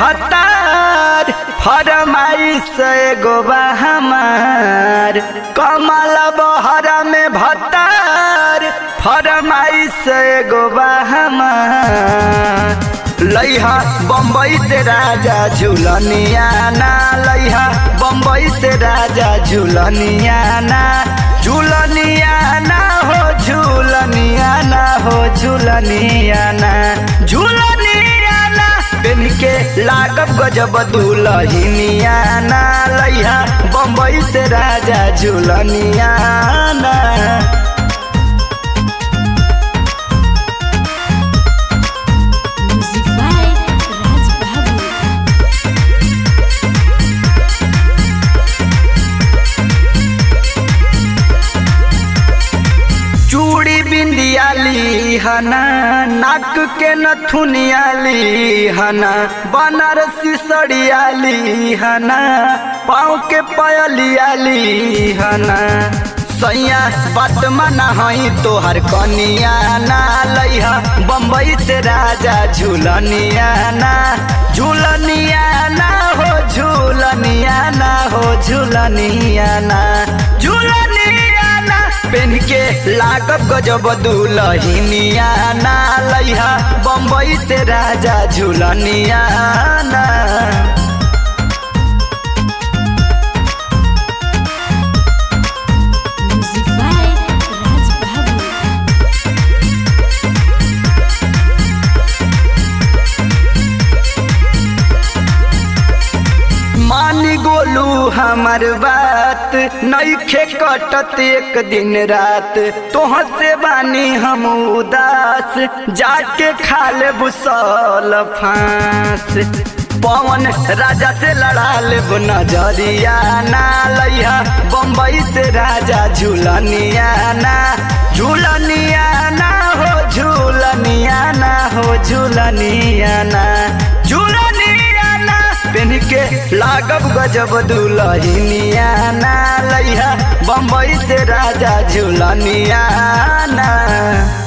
भतार फरमाइश एगो बा हमार कमल बहरा में भतार फरमाइश एगो बा हमार लइहा बम्बई से राजा झूलनिया ना लइहा बम्बई से राजा झूलनिया ना झूलनिया ना हो झूलनिया ना हो झूलनिया ना झूलनिया ना पेन के लागब गजब दुलहिनिया ना लइहा बम्बई से राजा झूलनिया ना Music by Raj Babu. चूड़ी बिंदियाली हना नाक के नथुनियाली हना बनारसी सड़ियाली हना पाँव के पयलियाली हना सैया बात माना हई तोहर कनिया ना लइहा बम्बई से राजा झूलनिया ना झूलनिया ना हो झूलनिया ना हो झूलनिया ना झूलनिया ना पेन के लागब गजब दुलहिनिया ना लइहा बम्बई से राजा झूलनिया ना Music by Raj Babu. मानी गोलू हमार बात नईखे कटत एक दिन रात तोहर से बानी हम उदास जाके खा ले बुसल फांस पवन राजा से लड़ा ले नजरिया ना लइहा बम्बई से राजा झूलनिया ना झूलनिया ना हो झूलनिया ना हो झूलनिया ना झूलनिया ना पेन के लागब गजब दुलहिनिया ना लइहा बम्बई से राजा झूलनिया ना